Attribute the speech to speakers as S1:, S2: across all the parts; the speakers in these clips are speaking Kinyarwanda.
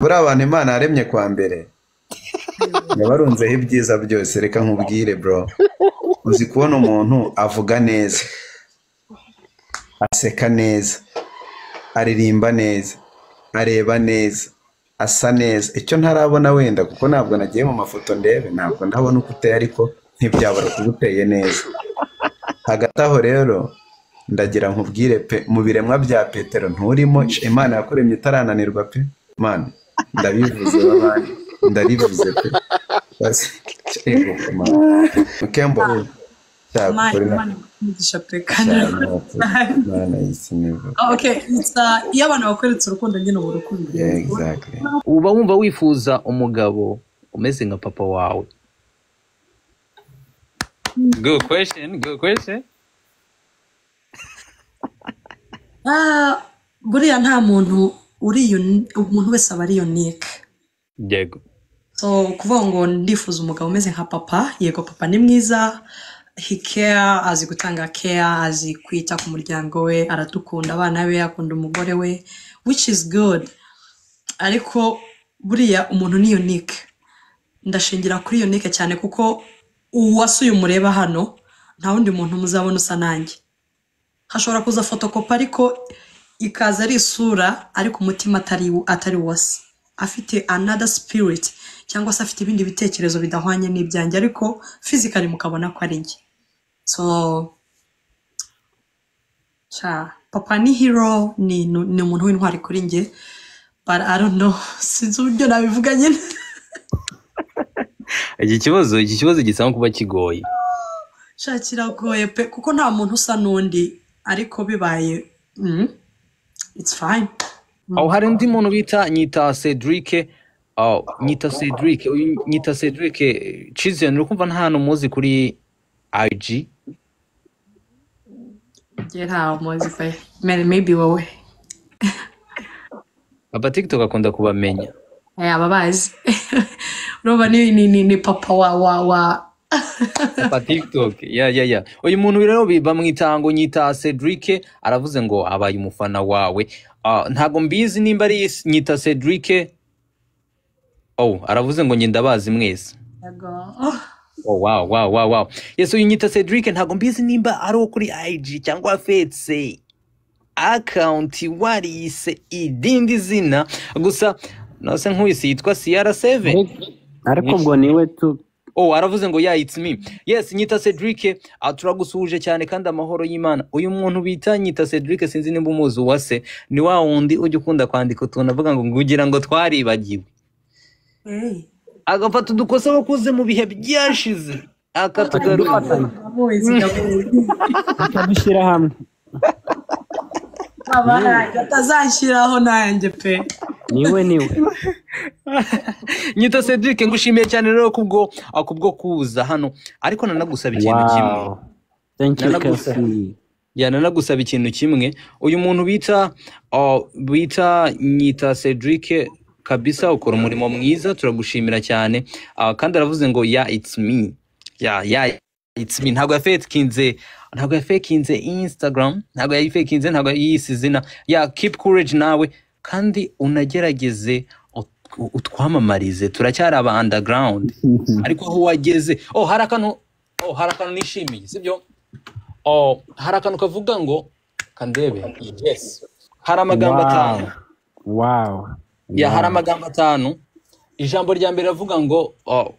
S1: buriya abantu imana yaremye kwa mbere yabarunzeho ibyiza byose reka nkubwire bro uzi kubona umuntu avuga neza aseka neza aririmba neza areba neza asa neza icyo ntarabona wenda kuko ntabwo nagiye mu mafoto ndebe ntabwo ndabona uko uteye ariko ntibyabura kuba uteye neza hagati aho rero ndagira nkubwire pe mu biremwa bya petero nturimo imana yakuremye itarananirwa pe mana ndabivuze babandi ndarivuze pe basi ego mana mukembo
S2: Mine,
S1: cyakorera
S2: mine, umugisha pe kandi
S1: mana y'isi nivu
S2: Ah, okay it's uh, iyo abantu bakweretse urukundo nyine uba urukundo
S1: yeah exactly
S3: uba wumva wifuza umugabo umeze nka papa wawe
S4: Good question. Good question.
S2: Ah, buriya nta muntu uri uni- umuntu wese aba ari unique
S4: Yego.
S2: so kuvuga ngo ndifuza umugabo umeze nka papa yego papa ni mwiza he care azi gutanga care azi kwita ku muryango we aradukunda abana be akunda umugore we which is good ariko buriya umuntu ni unique ndashingira kuri unique cyane kuko uwasuye umureba hano nta wundi muntu muzabona usa nanjye hashobora kuza fotokopi ariko ikaza ari isura ariko umutima atari atari wose afite another spirit cyangwa se afite ibindi bitekerezo bidahwanye n'ibyanjye ariko physically mukabona ko ari njye so cha papa ni hero ni ni- ni umuntu w'intwari kuri njye but I don't know sinzi uburyo nabivuga nyine
S4: Iki kibazo, iki kibazo gisanga kuba kigoye.
S2: sha kiragoye pe kuko nta muntu usa n'undi ariko bibaye mm, it's fine
S3: aho hari undi muntu bita nyita cedric aho nyita cedric uyu nyita cedric cizeni uri kumva nta hantu muzi kuri igi
S2: njye ntawe muzi pe May- maybe wowe
S3: aba tiktok akunda kubamenya
S2: Eh, ababazi urumva ni, ni, ni, ni papa wa wa wa
S3: papa tiktok ya ya ya uyu muntu rero bi- bamwita ngo nyita cedric aravuze ngo abaye umufana wawe Ah, ntago mbizi nimba ari nyita cedric oh aravuze ngo njye ndabazi mwese
S2: Yego.
S3: Oh, wow, wow, wow, wow. Yes, uyu nyita Cedric ntabwo mbizi nimba ari uwo kuri IG cyangwa fetse account warise idindi zina gusa nase nk'uyise yitwa CR7.
S5: ariko ariko ubwo niwe tu
S3: Oh, aravuze ngo yeah, it's me. Yes, nyita Cedric ah, turagusuhuje cyane kandi amahoro y'Imana. Uyu muntu bita nyita Cedric sinzi nimba umuzi uwase ni wa wundi ujya ukunda kwandika utuntu avuga ngo ngugira ngo twaribagiwe.
S2: Hey.
S3: Agafata udukosa wakoze mu bihe byashize akatugaruza.
S5: akadufatanya
S2: Ndamuzi, ndamuzi.
S5: akadushyira hamwe
S2: Aba nanjye, atazanshyiraho nanjye pe
S5: niwe niwe
S3: nyita cedric ngushimiye cyane rero kubwo ah, kubwo kuza hano ariko nanagusaba ikintu kimwe
S5: wawu thank you
S3: Naragusa.
S5: kasi
S3: ya nanagusaba ikintu kimwe uyu muntu bita ah, bita nyita cedric kabisa ukora umurimo mwiza turagushimira cyane Ah, kandi aravuze ngo ya it's me ya ya it's me ntabwo yafekinze ntabwo yafekinze instagram ntabwo yayifekinze ntabwo yiyise izina ya keep courage nawe kandi unagerageze ut- utwamamarize turacyari aba underground ariko aho wageze oh hari akantu oh hari akantu nishimiye sibyo oh hari akantu kavuga ngo kandebe yes hari amagambo atanu
S5: wawu wawu
S3: ya hari amagambo atanu ijambo rya mbere ravuga ngo oh,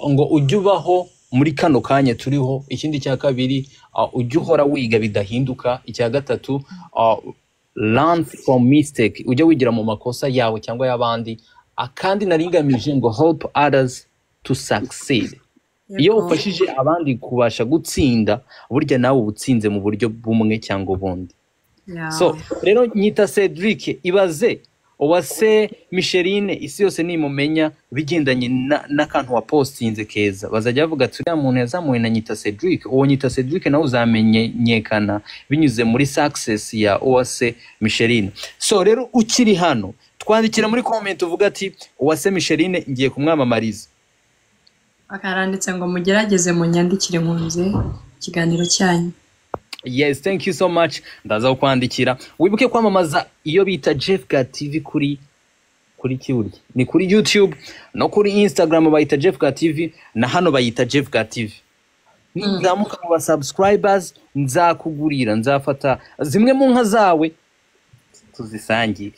S3: ngo ujye ubaho muri kano kanya turiho ikindi cya kabiri ah, ujye uhora wiga bidahinduka icya gatatu ah, learn from mistake ujye wigira mu makosa yawe cyangwa y'abandi akandi naringamije ngo help others to succeed iyo
S2: Yego.
S3: ufashije abandi kubasha gutsinda burya nawe uba utsinze mu buryo bumwe cyangwa ubundi
S2: Ya.
S3: so rero nyita cedric ibaze uwase micheline isi yose nimumenya bigendanye na- n'akantu wapostinze keza bazajya bavuga ati uriya muntu yazamuwe na nyita cedric uwo nyita cedric nawe uzamenyekana binyuze muri success ya uwase micheline so rero ukiri hano twandikira muri comment uvuga ati uwase micheline ngiye kumwamamariza
S2: akaranditse ngo mugerageze munyandikire nkunze ikiganiro cyanyu
S3: yes thank you so much ndaza kukwandikira wibuke kwamamaza iyo bita jeff gatv kuri kuri kiburya ni kuri youtube no kuri instagram bayita jefuka tv na hano bayita jefuka tv nizamuka mu basubscribers nzakugurira nzafata zimwe mu nka zawe tuzisangire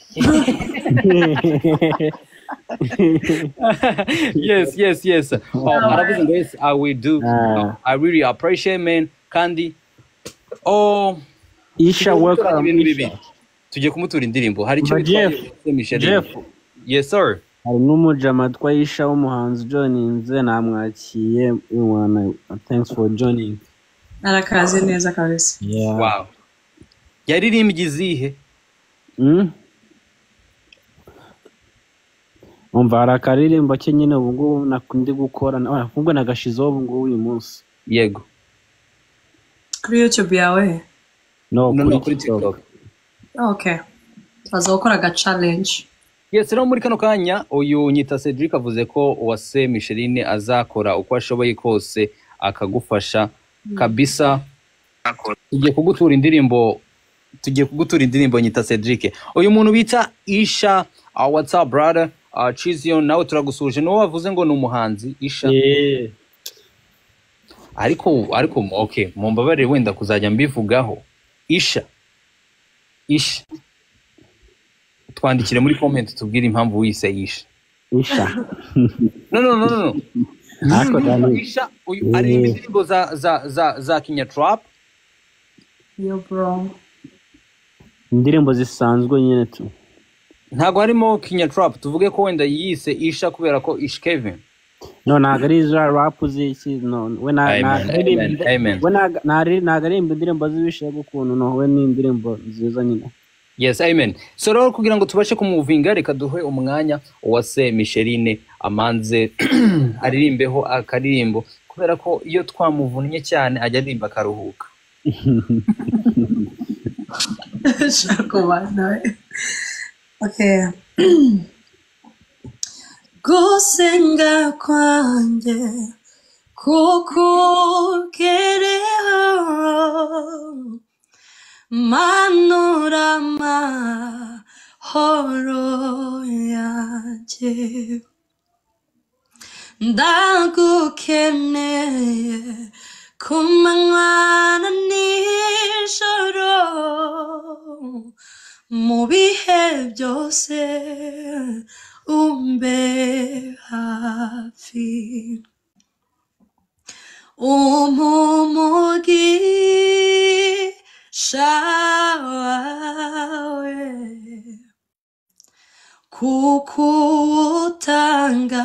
S3: yes yes yes oh, aravuze ngo yes i will do
S5: Ah.
S3: i really appreciate man kandi oh
S5: isha
S3: tugiye gukorana
S5: welcome
S3: ibintu
S5: Isha.
S3: bibiri tugiye kumutura indirimbo hari icyo
S5: Umva Jeff.
S3: bitwaye Michel
S5: Jeff.
S3: Rimwe. yes sir
S5: hari n'umujama twayisha w'umuhanzi ujoninze namwakiye we wanna thanks for joining
S2: arakaze neza kabisa
S5: yeah.
S3: wow yaririmbye izihe
S5: Mm? umva hari akaririmbo ke nyine ubu ngubu nak- ndi gukora ahubwo nagashizeho ubu ngubu uyu munsi
S3: yego
S2: kuri youtube yawe
S5: no
S3: no no kuri
S5: TikTok.
S3: tiktok
S2: okay tubaza gukora aga challenge
S3: yes rero muri kano kanya uyu nyita cedric avuze ko uwase micheline azakora uko ashoboye kose akagufasha kabisa tugiye kugutura indirimbo tugiye kugutura indirimbo nyita cedric uyu muntu bita isha uh, what's up brother uh, chizion nawe turagusuhuje niwo wavuze ngo ni umuhanzi isha
S5: Eh,
S3: ariko ariko okay mumbabarire wenda kuzajya mbivugaho isha isha twandikire muri comment tubwire impamvu wise isha
S5: isha
S3: no no no no no
S5: Ariko Dani-
S3: isha uyu aririmba
S5: Eh.
S3: indirimbo za za za za kinyatrap
S2: yo bro
S5: indirimbo zisanzwe nyine tu
S3: ntabwo harimo kinyatrap tuvuge ko wenda yise isha kubera ko ish kevin
S5: no ntabwo ari za rap z'iki no we na-
S3: Amen,
S5: na- aririmba-
S3: amen, amen.
S5: we na- na- ntabwo aririmba indirimbo z'ibishe gukuntu no we ni indirimbo nziza nyine
S3: yes amen so rero kugira ngo tubashe kumuvinga reka duhe umwanya uwase micheline amanze aririmbeho akaririmbo kubera ko iyo twamuvunnye cyane ajya aririmba akaruhuka
S2: Shakuba, no. Okay. Gusenga kwanjye kukugereho manura amahoro yanjye ndagukeneye ku manywa na nijoro mu bihe byose umbe hafi umumugisha wawe kukuwutanga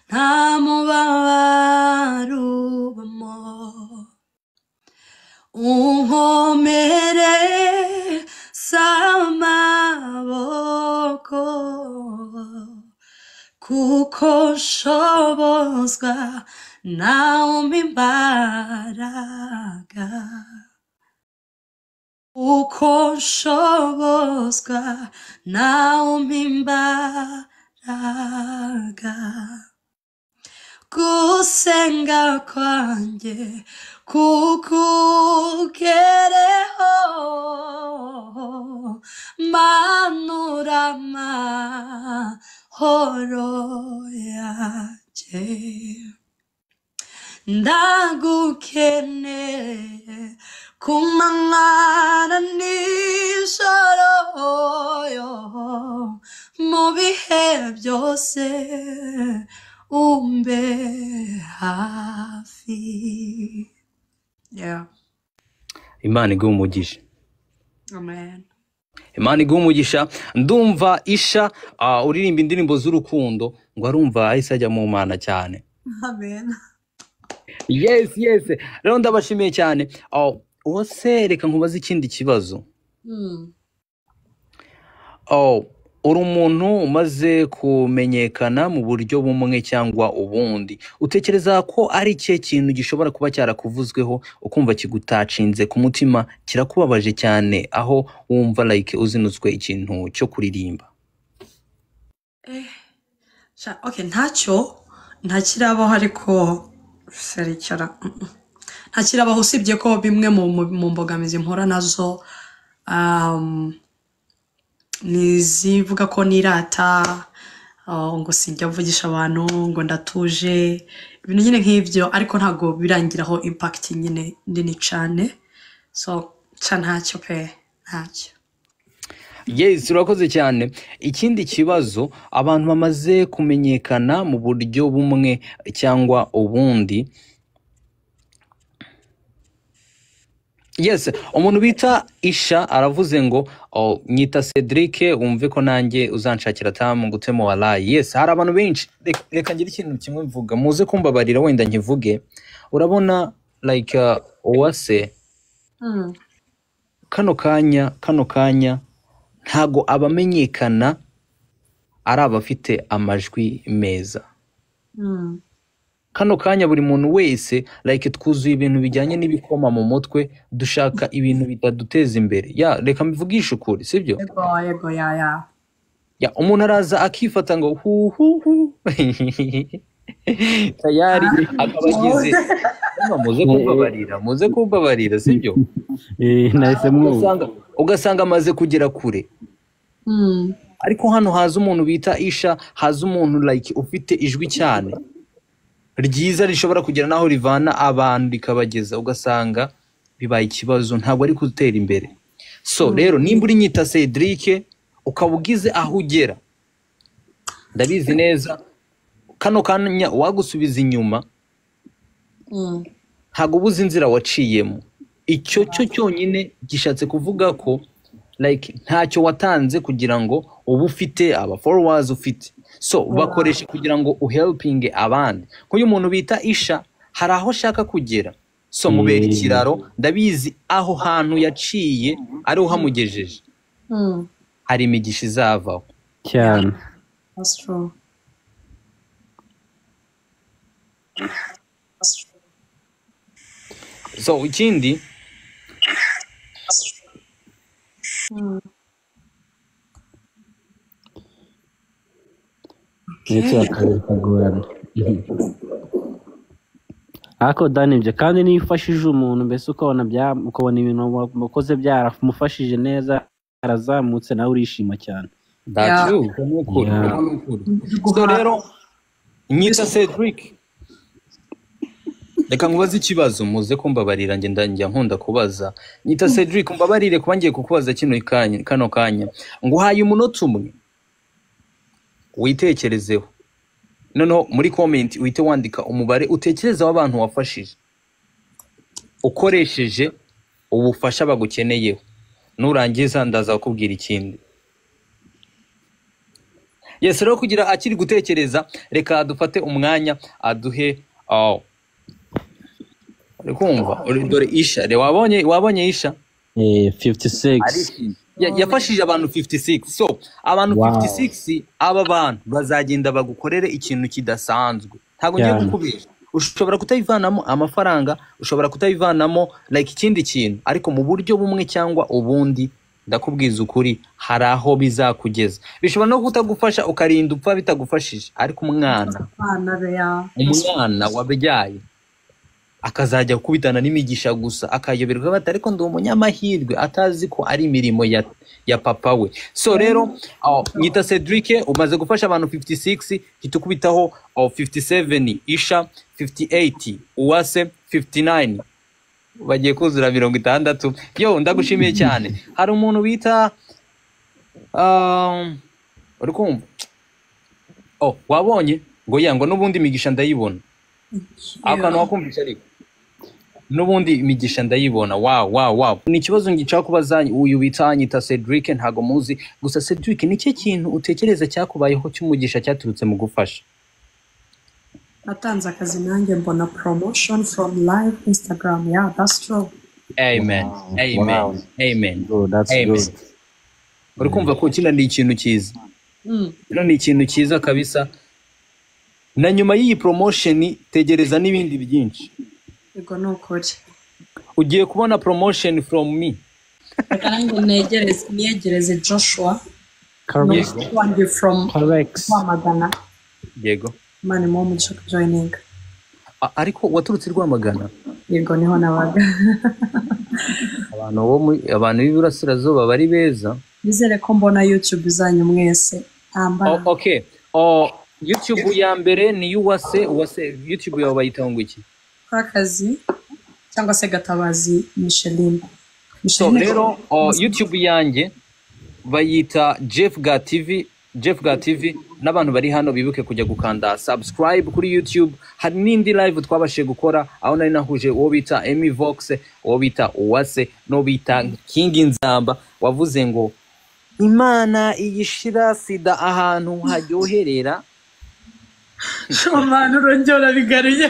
S2: nta mubabaro ubamo unkomere s'amaboko kuko nshobozwa nawe umpa imbaraga uko nshobozwa nawe umpa imbaraga gusenga kwanjye kukugereho manura amahoro yanjye ndagukeneye ku manywa na nijoro yo mu bihe byose umbe hafi yeah
S3: imana iguhe umugisha
S2: amen
S3: imana iguhe umugisha ndumva isha ah, uririmba indirimbo z'urukundo ngo arumva ahise ajya mu mana cyane
S2: amen
S3: yes yes rero ndabashimiye cyane Ah, uwase reka nkubaze ikindi kibazo
S2: mm.
S3: Oh, uri umuntu umaze kumenyekana mu buryo bumwe cyangwa ubundi utekereza ko ari ikihe kintu gishobora kuba cyarakuvuzweho ukumva kigutacinze ku mutima kirakubabaje cyane aho wumva like uzinutswe ikintu cyo kuririmba
S2: Sha- okay ntacyo ntakirabaho ariko serikara ntakirabaho usibye ko bimwe mu, mu, mu mbogamizi mpura nazo um, ni izivuga ko nirata ah, ngo sinjya mvugisha abantu ngo ndatuje ibintu nyine nk'ibyo ariko ntabwo birangiraho impact nyine nini cyane so ca ntacyo pe ntacyo
S3: yes urakoze cyane ikindi kibazo abantu bamaze kumenyekana mu buryo bumwe cyangwa ubundi yes umuntu bita isha aravuze ngo "Oh, nyita cedric wumve ko nanjye uzanshakira tamu gutemo warayi yes hari abantu benshi Reka- reka ngire ikintu kimwe mvuga muze kumbabarira wenda nkivuge urabona like uh, uwase
S2: Mm.
S3: kano kanya kano kanya ntago abamenyekana ari abafite amajwi meza
S2: Mm.
S3: kano kanya buri muntu wese like twuzuye ibintu bijyanye n'ibikoma mu mutwe dushaka ibintu bitaduteza imbere ya reka mbivugishe ukuri sibyo
S2: yego yego ya ya
S3: ya umuntu araza akifata ngo huhuhu tayari akaba agize muze kumbabarira muze kumbabarira sibyo
S5: Eh, nahise mwumva
S3: ugasanga ugasanga amaze kugera kure
S2: Mm.
S3: ariko hano haza umuntu bita isha haza umuntu like ufite ijwi cyane ryiza rishobora kugera n'aho rivana abantu rikabageza ugasanga bibaye ikibazo ntabwo ari gutera imbere so rero nimba uri nyita cedric ukaba ugize aho ugera ndabizi neza kano kanya wagusubiza inyuma
S2: Mm.
S3: ntabwo uba uzi inzira waciyemo icyo cyo cyonyine gishatse kuvuga ko like ntacyo watanze kugira ngo uba ufite aba followers ufite so bakoresha kugira ngo uhelpinge abandi nk'uyu muntu bita isha hari aho ashaka kugera so mubera
S5: Mm.
S3: ikiraro ndabizi aho hantu yaciye ariho hamugejeje
S2: Mm.
S3: hari imigisha izavaho
S5: cyane
S2: That's true. That's true.
S3: so ikindi
S2: Mm.
S5: ndetse bakaba bikagorana ariko dani ibyo kandi niyo ufashije umuntu mbese ukabona bya ukabona ibintu wa- wakoze byaramufashije neza arazamutse nawe urishima cyane
S3: that's
S2: Yeah.
S3: true uko ni ukuri
S5: Yeah.
S3: uko ni ukuri so rero nyita cedric reka nkubaze ikibazo muze kumbabarira njye ndangira nkunda kubaza nyita cedric mbabarire kuba ngiye kukubaza kino kanya kano kanya nguhaye umunota umwe witekerezeho noneho muri comment uhite wandika umubare utekereza w'abantu wafashije ukoresheje ubufasha bagukeneyeho nurangiza ndaza kukubwira ikindi yes rero kugira akiri gutekereza reka dufate umwanya aduhe aho uri kumva Uri- dore isha re wabonye wabonye isha
S5: Eh, 56
S3: Arishimye. Ya- yafashije abantu 56 so abantu
S5: Wow.
S3: 56 aba bantu bazagenda bagukorere ikintu kidasanzwe ntabwo ngiye
S5: Cyane.
S3: gukubesha ushobora kutayivanamo amafaranga ushobora kutayivanamo like ikindi kintu ariko mu buryo bumwe cyangwa ubundi ndakubwiza ukuri hari aho bizakugeza bishobora no kutagufasha ukarinda upfa bitagufashije ariko umwana
S2: Abana be ya.
S3: umwana wabyaye akazajya gukubitana n'imigisha gusa akayoberwa bati ariko ndi umunyamahirwe atazi ko ari imirimo ya, ya papa we so rero aho, nyita cedric umaze gufasha abantu 56 hita ukubitaho aho, 57 isha 58 uwase 59 bagiye kuzura mirongo itandatu yo ndagushimiye cyane hari umuntu bita um, uri kumva oh, wabonye ngo yango n'ubundi imigisha ndayibona ako kantu wakumvisha ariko n'ubundi imigisha ndayibona wawu wawu wawu ni ikibazo ngica kubaza uyu bita nyita cedric ntago muzi gusa cedric ni cyo kintu utekereza cyakubayeho cy'umugisha cyaturutse mu gufasha
S2: Natanze akazi nanjye mbona promotion from live Instagram. Yeah, that's true.
S3: amen
S5: Wow,
S3: amen
S5: wow.
S3: amen
S5: Good, that's
S3: Amen.
S5: good.
S3: uri kumva ko kino ni ikintu cyiza
S2: Mm.
S3: kino ni ikintu cyiza kabisa na nyuma y'iyi promotion tegereza n'ibindi byinshi
S2: Yego ni ukuri.
S3: ugiye kubona promotion from me
S2: Reka nanjye negereze niyegereze Joshua
S5: Correct.
S2: n'umushyitsi wanjye from
S5: Correct.
S2: Rwamagana.
S3: yego
S2: Imana imuhe umugisha kujoyininga.
S3: A- ariko waturutse i rwamagana
S2: Yego niho nabaga.
S3: abantu bo muri abantu b'iburasirazuba bari beza
S2: Nizere ko mbona YouTube zanyu mwese. Ambara.
S3: O- okay oh, youtube ya mbere ni y'uwase uwase youtube yawe bayitaho ngo iki
S2: kakazi cyangwa se gatabazi micheline
S3: so
S2: Micheline-
S3: rero oh, youtube yanjye bayita jeff ga tv jeff ga tv n'abantu bari hano bibuke kujya gukanda subscribe kuri youtube hari n'indi live twabashije gukora aho nari nahuje uwo bita emy vox uwo bita uwase n'uwo bita kingi nzamba wavuze ngo imana iyishira sida ahantu haryoherera
S2: shomani urongera bigaruye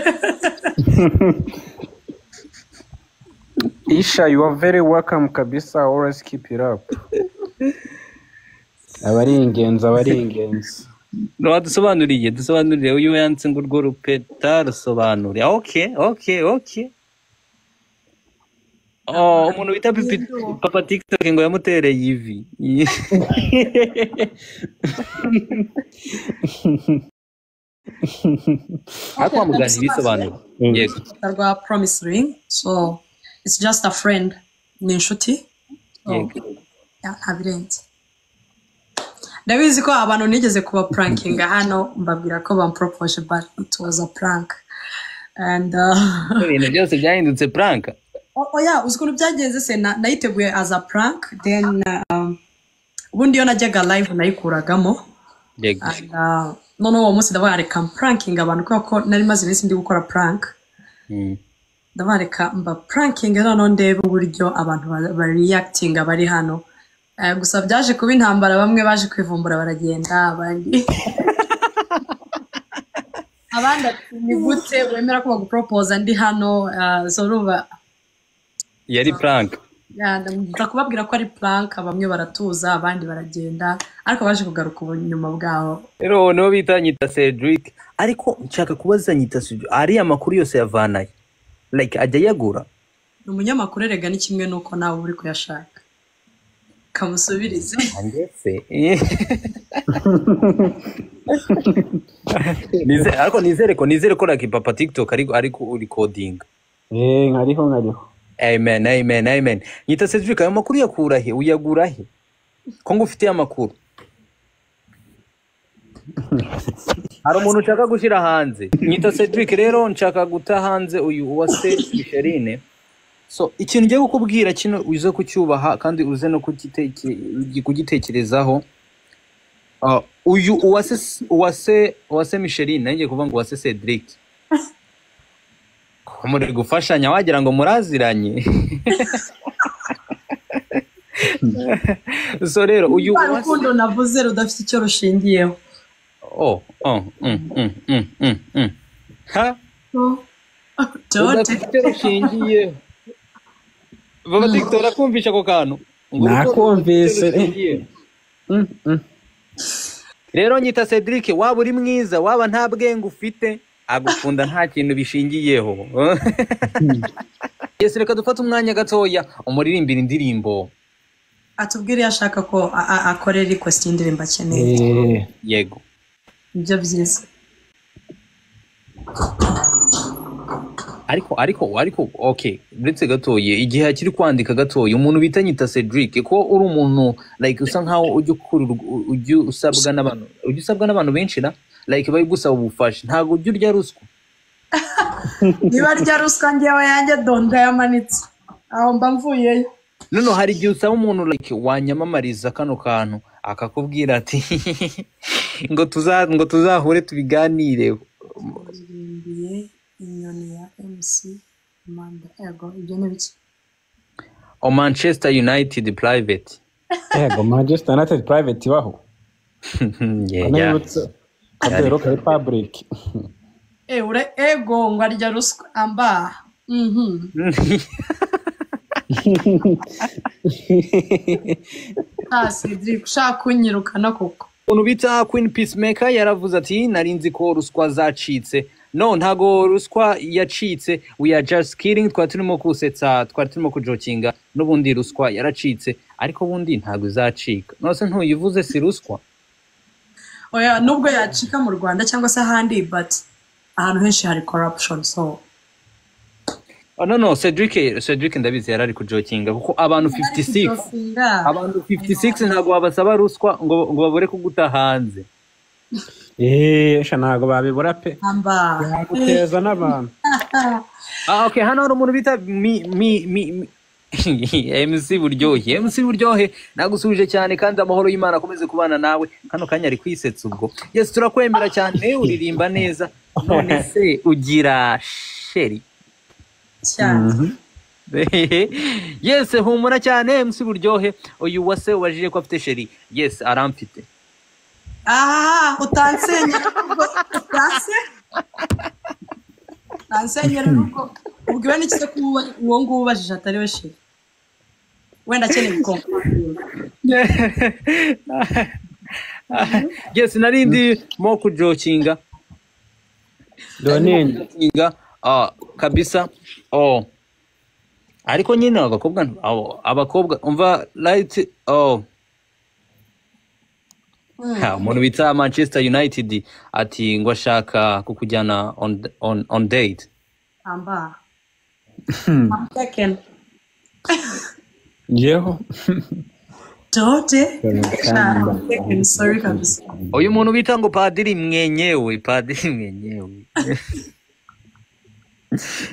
S6: Isha, you are very welcome kabisa. Always keep it up.
S5: aba ari ingenzi aba ari ingenzi
S4: dusobanuriye dusobanuriye uyu yanditse ngo urwo rupeta rusobanure oke oke oke Oh, umuntu bita Pipi- papa tiktok ngo yamutereye ivi
S3: ariko wamugana ibisobanuro yego
S2: urukuta rwa promise ring so it's just a friend ni inshuti So,
S3: Yego.
S2: yeah, nta birenze ndabizi ko abantu nigeze kuba prankinga hano mbabwira ko bampropose but it was a prank and uh,
S3: ibintu byose byahindutse pranka
S2: O- oya uzi ukuntu byagenze se na- nayiteguye as a prank then um, ubundi iyo najyaga live nayikuragamo
S3: yego
S2: And, uh, noneho uwo munsi ndavuga reka prankinga abantu kubera ko nari maze iminsi ndi gukora prank
S3: Mm.
S2: ndavuga reka mba prankinga noneho ndebe uburyo abantu ba- bareactinga bari hano Eh, gusa byaje kuba intambara bamwe baje kwivumbura baragenda abandi abandi ati ni gute wemera ko baguporopoza ndi hano Eh, so urumva
S4: yari prank
S2: Ya, ndamwita kubabwira ko ari plank bamwe baratuza abandi baragenda ariko baje kugaruka ubunyuma bwaho
S4: rero uwo niwo bita nyita cedric
S3: ariko nshaka kubaza nyita studio ariya makuru yose yavanaye like ajya ayagura
S2: ni umunyamakuru erega ni kimwe n'uko nawe uri kuyashaka kamusubirize
S3: ndetse Nize- ariko nizere ko nizere ko like papa tiktok ariko ariko urikodinga
S5: eee nkariho nkariho
S3: amen amen amen nyita cedric ayo makuru yakura he uyagura he ko ngo ufite amakuru hari umuntu ushaka gushyira hanze nyita cedric rero nshaka guta hanze uyu uwase micheline so ikintu ugiye kukubwira kino uze kucyubaha kandi uze no kugiteke- kugitekerezaho Ah, uyu uwase uwase uwase micheline nanjye kuvuga ngo uwase cedric ko muri gufashanya wagira ngo muraziranye so rero uyu
S2: rwa
S3: uwase
S2: rukundo navuze rudafite icyo rushingiyeho
S3: Oh, oh, mm, mm, mm, mm, mm. Ha?
S2: So, George,
S3: Udafite rushingiye. Baba TikTok urakumvisha ako kantu? Ngo
S5: Nakumvise.
S3: udafite rushingiye.
S5: Mm, mm.
S3: Rero nyita Cedric waba uri mwiza waba nta bwenge ufite agukunda nta kintu bishingiyeho. Yes, reka dufate umwanya gatoya umuririmbira indirimbo.
S2: atubwire iyo ashaka ko a- a- akorera request y'indirimbo akeneye
S5: Eee.
S3: Yego.
S2: nibyo byiza
S3: ariko ariko ariko okay uretse gatoye igihe akiri kwandika gatoye umuntu bita nyita cedric ko uri umuntu like usa nkaho ujya ukurura ujya usabwa n'abantu ujya usabwa n'abantu benshi na like bari gusaba ubufasha ntabwo ujya urya ruswa
S2: niba rya ruswa ngewe yanjye donda yamanitse aho mba mvuyeyo
S3: noneho hari igihe usaba umuntu like wanyamamariza kano kantu akakubwira ati ngo tuza ngo tuzahure tubiganireho
S2: ririmbiye inyoni ya mc manda ego ibyo ni biki
S3: o manchester united private
S5: yego manchester united private ibaho
S3: yeah, yeah.
S5: kanayibutse kadero kari public
S2: Eh, ure ego ngo arya ruswa amba Mhm. Ah, Cedric ushaka kunyirukana koko
S3: umuntu bita queen peacemaker yaravuze ati nari nzi ko ruswa zacitse no ntago ruswa yacitse we are just kidding twari turimo kusetsa twari turimo kujokinga n'ubundi ruswa yaracitse ariko ubundi ntago izacika nose ntuyivuze si ruswa
S2: oya nubwo yacika mu rwanda cyangwa se ahandi but ahantu henshi hari corruption so
S3: oh, no no cedric cedric ndabizi yarari kujokinga kuko abantu 56
S2: Jokinga.
S3: abantu 56 ntago wabasaba ruswa ngo ngo babure kuguta hanze
S5: eee sha ntabwo babibura pe
S2: amba
S5: yaguteza n'abantu
S3: Ah, okay, hano hari umuntu bita mi mi mi mi- MC buryohe MC buryohe nagusubije cyane kandi amahoro y'Imana akomeze kubana nawe kano kanya ari kwisetsa ubwo yes turakwemera cyane uririmba neza none se ugira sheri
S2: cyane
S3: yes humura cyane MC buryohe uyu wase ubajije ko afite sheri yes aramfite
S2: aha utansenyera ubwo utanse utansenyera ubwo ubwiwe n'iki se ko uwo- uwo nguwo ubajije atari we sheri wenda akeneye gukompa
S3: yes narindi mo kujokinga
S7: donende
S3: inga ah, kabisa oh. ariko nyine abakobwa nti- abo- abakobwa umva right oh. Ha, umuntu bita manchester united ati ngo ashaka kukujyana on, on, on date
S2: amba I'm taken.
S5: yeho
S2: Dote. I'm taken, sorry kabisa
S3: uyu muntu bita ngo padiri mwenyewe padiri mwenyewe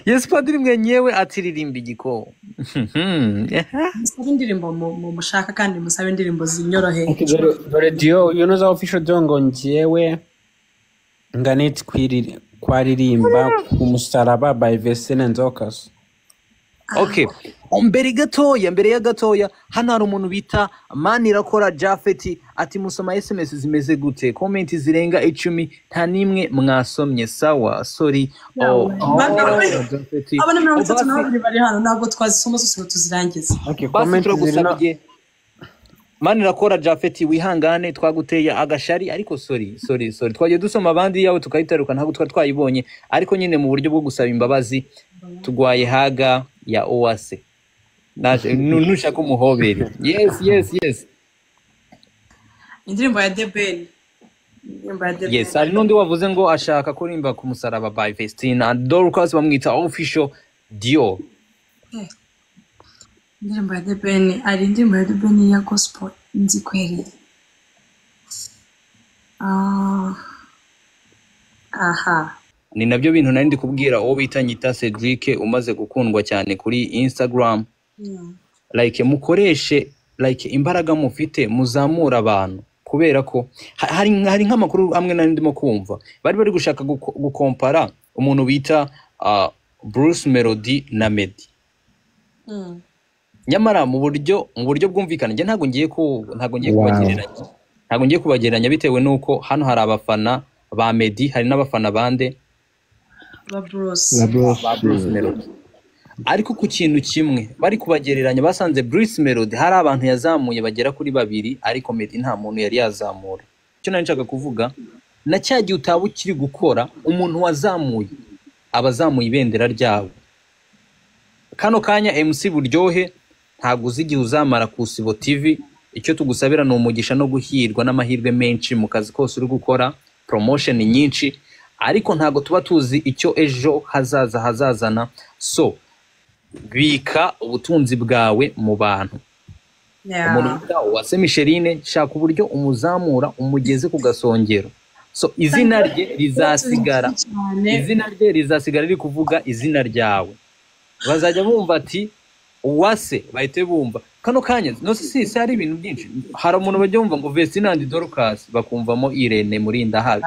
S3: yes padiri mwenyewe atiririmba igikoo
S2: musabe indirimbo mu- mu mushaka kandi musabe indirimbo zinyoroheye
S5: Okay, dore- dore diyo uyu ni za official diyo ngo ngewe nganeti kwiriri- kwaririmba ku musaraba by vesine nzokasi
S3: okay mbere gatoya mbere ya gatoya hano hari umuntu bita manirakora jafeti ati musoma sms zimeze gute komenti zirenga icumi nta n'imwe mwasomye sawa sori oh, oh, Japhet.
S2: abana mirongo itatu na
S3: Basi-
S2: babiri bari hano ntabwo twazisoma zose ngo tuzirangize
S3: basi turagusabye manirakora jafeti wihangane twaguteye agashari ariko sori sori sori twagiye dusoma abandi yawe tukayitaruka ntabwo twari twayibonye ariko nyine mu buryo bwo gusaba imbabazi tugwaye haga ya oase Naje- nu- nushaka umuhobere yes yes yes
S2: indirimbo ya debeni indirimbo ya debeni
S3: yes hari n'undi wavuze ngo ashaka kurimba ku musaraba by festina dorcas bamwita official dio
S2: indirimbo ya debeni ari indirimbo ya debeni ya gospel nzi kwereye Ah. aha
S3: ni nabyo bintu nari ndi kubwira uwo bita nyita cedric umaze gukundwa cyane kuri instagram
S2: Mm.
S3: like mukoreshe like imbaraga mufite muzamura abantu kubera ko ha- hari hari nk'amakuru amwe nari ndimo kumva bari bari gushaka guko- gukompara umuntu bita uh, Bruce Melody na Meddy
S2: Mm.
S3: nyamara mu buryo mu buryo bwumvikana njye ntabwo ngiye ku ntabwo ngiye kubagereranya ntabwo ngiye kubagereranya bitewe n'uko hano hari abafana ba Meddy hari n'abafana bande
S2: ba burose
S3: ba Bruce Melody ariko ku kintu kimwe bari kubagereranya basanze Bruce Melody hari abantu yazamuye bagera kuri babiri ariko Meddy nta muntu yari yazamura icyo nari nshaka kuvuga na cya gihe utaba ukiri gukora umuntu wazamuye aba azamuye ibendera ryabo kano kanya MC buryohe ntabwo uzi igihe uzamara ku Isibo TV icyo tugusabira ni umugisha no guhirwa n'amahirwe menshi mu kazi kose uri gukora promotion nyinshi ariko ntabwo tuba tuzi icyo ejo hazaza hazazana so bika ubutunzi bwawe mu bantu umuntu wita uwase micheline shaka uburyo umuzamura umugeze ku gasongero so izina rye rizasigara izina rye rizasigara riri kuvuga izina ryawe bazajya bumva ati uwase bahite bumva kano kanya no si si hari ibintu byinshi hari umuntu bajya bumva ngo Vesinandi Dorcas bakumvamo Irene Murinda habi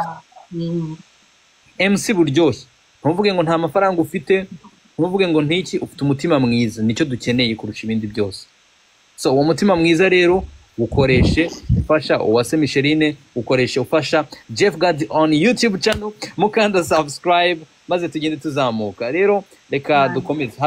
S3: MC buryoshye ntuvuge ngo nta mafaranga ufite ntuvuge ngo ntiki ufite umutima mwiza nicyo dukeneye kurusha ibindi byose so uwo mutima mwiza rero ukoreshe ufasha uwase micheline ukoreshe ufasha jeff gad on youtube channel mukanda subscribe maze tugende tuzamuka rero reka dukomeze